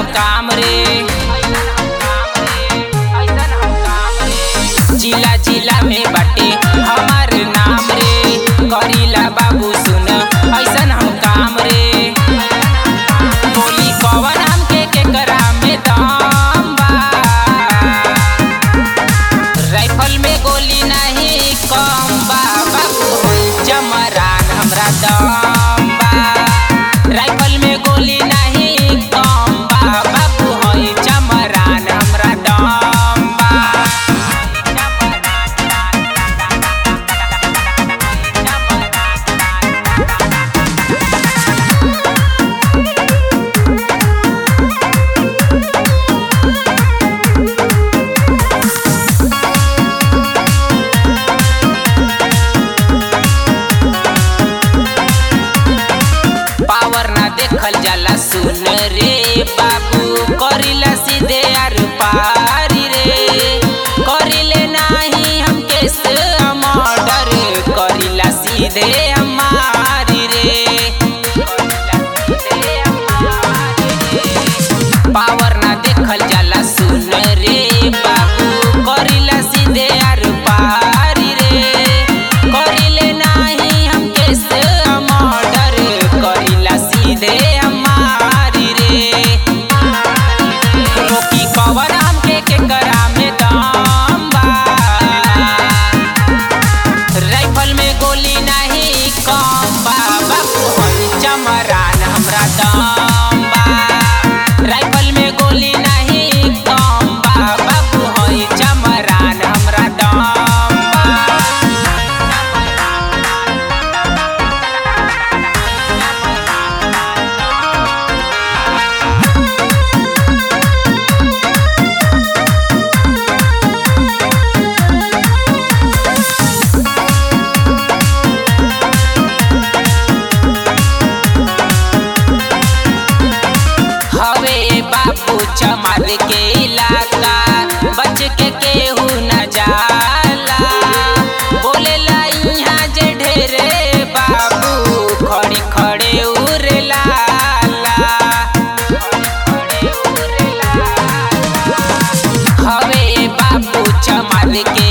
काम रे जिला जिला में बाटे हमार नाम रे करीला बाबू सुन ऐसन हम काम रे बोली कवन हमके केकरा में दम बा राइफल में गोली नहीं कम बा बाबू होई जमरान हमरा दम बा राइफल में गोली नहीं कम बा बाबू होई जमरान हमरा दम बा पावर ना देखल जाला सुन रे बाबू करिला सीधे आर पारी रे करिले नाही हम केस मर्डर करिला सीधे हमारी रे पावर ना देखल जाला सुन रे बाबू करिला सीधे आर पारी रे करिले नाही हम केस मर्डर करिला सीधे हमारी रे रोकी कवर हमके केकरा में दम बा राइफल में गोली नहीं कम बा बाबू होई चमरान हमरा दम बा राइफल में गोली नहीं कम बा बाबू होई चमरान हमरा दम बा हवे बापू चमार के इलाका बच के केहू न जाला बोलेला इहाँ जे ढेरे बाबू खड़े खड़े उड़ेला हवे बापू चमार के